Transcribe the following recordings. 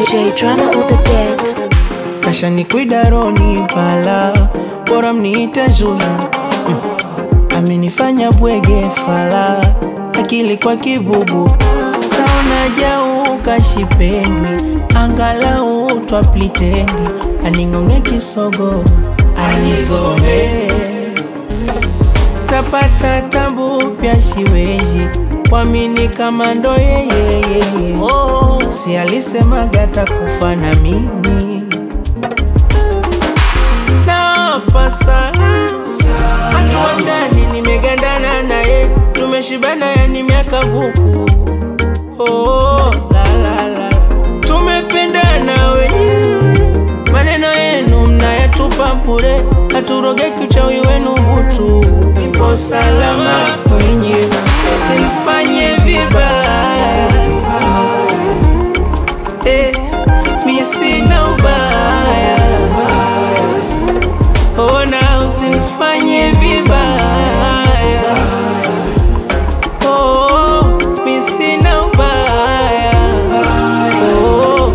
DJ drama on the beat. kasha ni kuidaroni pala bora mniite Zuhra mm. amenifanya bwege fala akili kwa kibubu taona jau kashipendwi angalau twaplitendi aning'ong'e kisogo anizombe tapata tabu pya siwezi kwamini kama ndo yeyeyeye oh. si alisemaga takufa na mimi napa sana hatuachani nimegandana naye tumeshibana yani miaka buku oh, la, la, la. tumependana wenyewe maneno yenu mnayatupa bure haturogeki uchawi wenu butu nipo salama kwenye usinifanye vibaya eh, mi sina ubaya ona usinifanye vibaya oh, mi sina ubaya oh,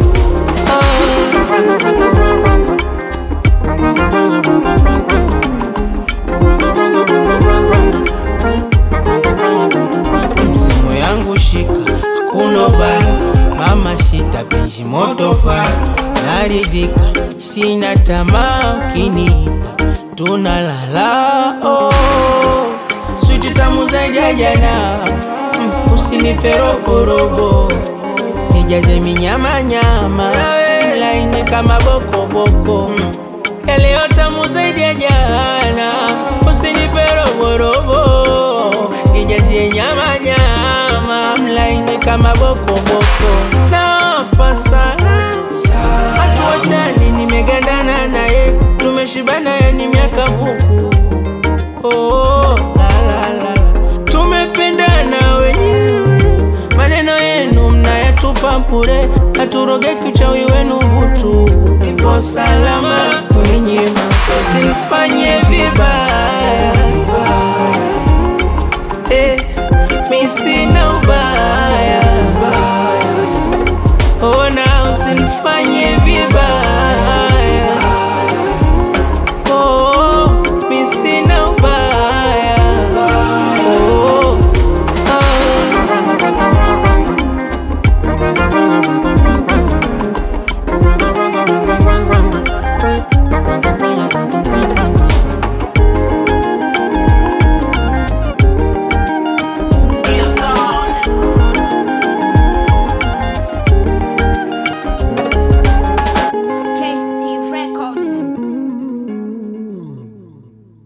msimu yangu shika hakuna ubaya mama sita penzi moto faya naridhika sina tamaa ukiniita tunalala oh. switi tamu zaidi ya jana mm, usinipe rogorogo nijaze minyamanyama laini kama bokoboko mm. yaleo tamu zaidi ya jana usinipe rogorogo nijazie nyamanyama mlaini kama bokoboko napa sana